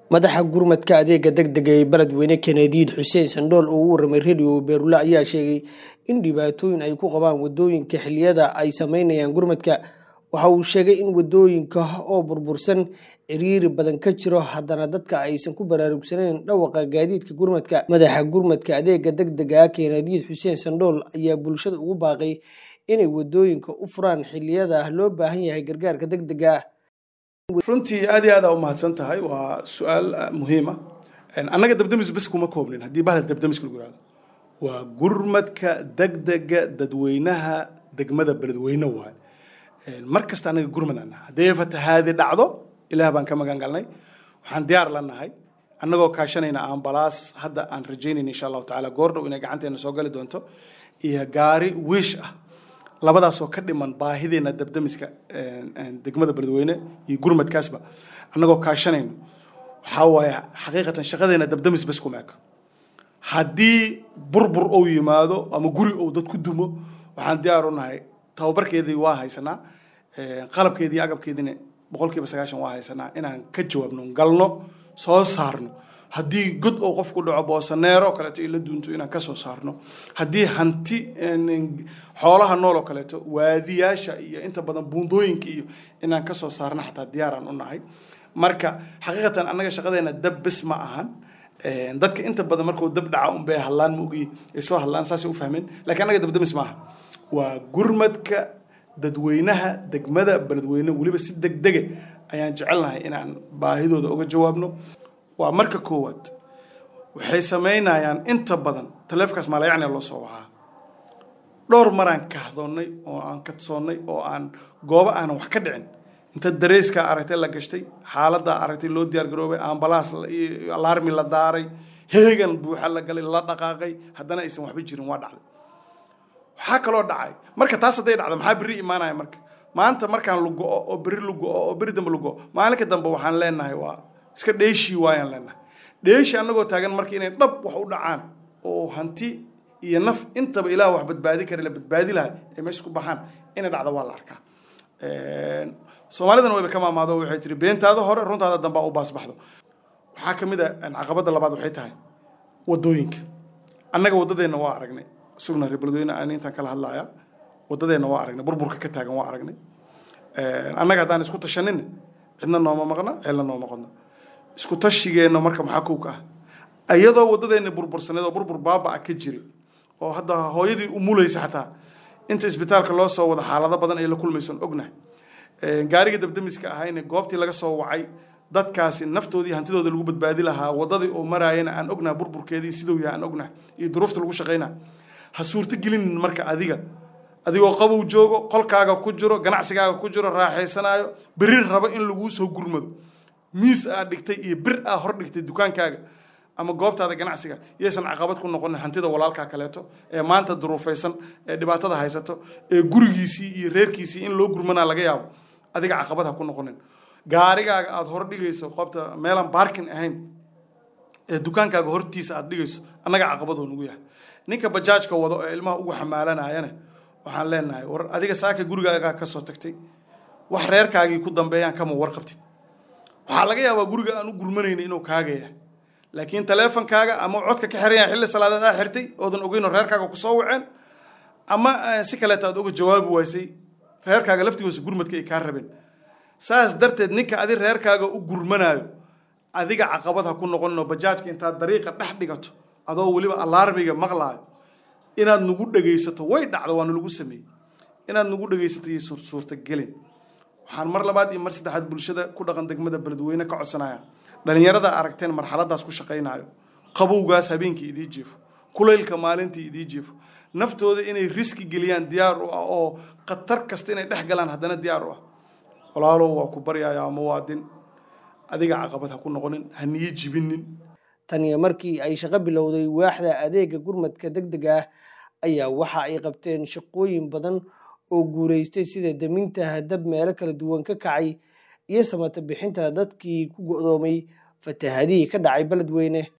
madaxa gurmadka adeega degdega ee beledweyne kenediid xuseen sandhool oo u waramay radio beerula ayaa sheegay in dhibaatooyin ay ku qabaan wadooyinka xiliyada ay sameynayaan gurmadka waxa uu sheegay in wadooyinka oo burbursan ciriiri badan ka jiro haddana dadka aysan ku baraarugsaneyn dhawaqa gaadiidka gurmadka madaxa gurmadka adeega degdega kenediid xuseen sandhool ayaa bulshada ugu baaqay inay wadooyinka u furaan xiliyada loo baahan yahay gargaarka degdega ah runtii aad iyo aad aa u mahadsan tahay waa su-aal muhiima annaga dabdamis bes kuma koobnin haddii bahal dabdamiska lagu yihahdo waa gurmadka degdega dadweynaha degmada beledweyne waay mar kasta annaga gurmad aan nahay haddii fatahaadi dhacdo ilaah baan ka magan galnay waxaan diyaar la nahay annagoo kaashanayna ambalaas hadda aan rajaynayna insha allahu tacaala goordhow inay gacanteena soo gali doonto iyo gaari wiish ah labadaasoo ka dhiman baahideena dabdamiska degmada beledweyne iyo gurmadkaasba annagoo kaashanayno waxaa waaye xaqiiqatan shaqadeena dabdamis bes kuma eko haddii burbur ou yimaado ama guri ou dad ku dumo waxaan diyaar u nahay tababarkeedii waa haysanaa qalabkeedii iyo agabkeediina boqol kiiba sagaashan waa haysanaa inaan ka jawaabno galno soo saarno haddii god oo qofku dhaco boosaneero oo kaleeto ila duunto inaan kasoo saarno haddii hanti xoolaha nool oo kaleeto waadiyaasha iyo inta badan buundooyinka iyo inaan kasoo saarno xataa diyaaraan u nahay marka xaqiiqatan annaga shaqadeena dab bes ma ahan dadka inta badan markuu dab dhaca unbay hadlaan ma ogi ay soo hadlaan saasay u fahmeen lakiin annaga dabdamis ma aha waa gurmadka dadweynaha degmada beledweyne weliba si degdege ayaan jecelnahay inaan baahidooda uga jawaabno waa marka koowaad waxay samaynayaan inta badan taleefkaas maalayacniga loo soo wacaa dhowr maraan kahdoonnay oo aan kadsoonnay oo aan goobo aanan wax ka dhicin inta dareyskaa aragtay la gashtay xaaladdaa aragtay loo diyaar garoobay ambalaas iyo alaarmi la daaray heegan buuxa la galay la dhaqaaqay haddana aysan waxba jirin waa dhacday waxaa kaloo dhacay marka taas hadday dhacdo maxaa berri imaanaya marka maanta markaan lugo-o oo berri lugo-o oo berri dambe lugo-o maalinka dambe waxaan leenahay waa iska dheeshii waayaan leenahay dheeshi annagoo taagan marka inay dhab wax u dhacaan oo hanti iyo naf intaba ilaah wax badbaadi kara la badbaadi laha ay meesha ku baxaan inay dhacdo waa la arkaa soomaalidana wayba ka maamaado waxay tihi beentaada hore runtaada dambaa u baasbaxdo waxaa ka mid a caqabadda labaad waxay tahay wadooyinka annaga waddadeenna waa aragnay sugna reer beledweyne aan intaan kala hadlaya waddadeenna waa aragnay burburka ka taagan waa aragnay annaga haddaan isku tashanin cidna nooma maqna cidna nooma qodna isku tashigeenna marka maxaa kowka ah iyadoo waddadeena burbursaneed oo burbur baaba-a ka jiray oo hadda hooyadii umulaysa xataa inta isbitaalka loo soo wada xaalado badan ay la kulmaysoon ognahay gaariga dabdamiska ahayne goobtii laga soo wacay dadkaasi naftoodii hantidooda lagu badbaadi lahaa waddadii oo maraayana aan ognahay burburkeedii siduu yahay aan ognahay iyo duruufta lagu shaqaynaa ha suurto gelinin marka adiga adigoo qabow joogo qolkaaga ku jiro ganacsigaaga ku jiro raaxaysanaayo berri rabo in laguu soo gurmado miis aad dhigtay iyo bir aa hor dhigtay dukaankaaga ama goobtaada ganacsiga yaysan caqabad ku noqonin hantida walaalkaa kaleeto ee maanta duruufaysan ee dhibaatada haysato ee gurigiisii iyo reerkiisii in loo gurmanaa laga yaabo adiga caqabad ha ku noqonin gaarigaaga aada hor dhigayso qoobta meelaan baarkin ahayn ee dukaankaaga hortiisa aad dhigayso annaga caqabadoo nugu yahay ninka bajaajka wado ee ilmaha ugu xamaalanayana waxaan leenahay war adiga saaka gurigaagaa ka soo tagtay wax reerkaagii ku dambeeyaan kama warqabtid waxaa laga yaabaa guriga aan u gurmanayna inuu kaagaya laakiin taleefonkaaga ama codka ka xiran yahay xilli salaadeed aa xirtay oodan ogeynoo reerkaaga kusoo waceen ama si kaleeta aad uga jawaabi waysay reerkaaga laftigoose gurmadka ay kaa rabeen saas darteed ninka adi reerkaaga u gurmanaayo adiga caqabad ha ku noqoninoo bajaajka intaad dariiqa dhex dhigato adoo weliba alaarmiga maqlaayo inaad nagu dhegaysato way dhacdo waana lagu sameeyey inaad nagu dhegaysato iyo suurtagelin waxaan mar labaad iyo mar saddexaad bulshada ku dhaqan degmada beledweyne ka codsanaya dhalinyarada aragteen marxaladaas ku shaqaynayo qabowgaas habeenkii idii jiefo kulaylka maalintii idii jiefo naftooda inay riski geliyaan diyaar u ah oo khatar kasta inay dhex galaan haddana diyaar u ah walaalow waa ku baryayaa muwaadin adiga caqabad ha ku noqonin ha niyo jibinin taniyo markii ay shaqo bilowday waaxda adeega gurmadka degdega ah ayaa waxa ay qabteen shaqooyin badan oo guuraystay sida daminta hadab meelo kala duwan ka kacay iyo samata bixinta dadkii ku go'doomay fatahadihii ka dhacay beledweyne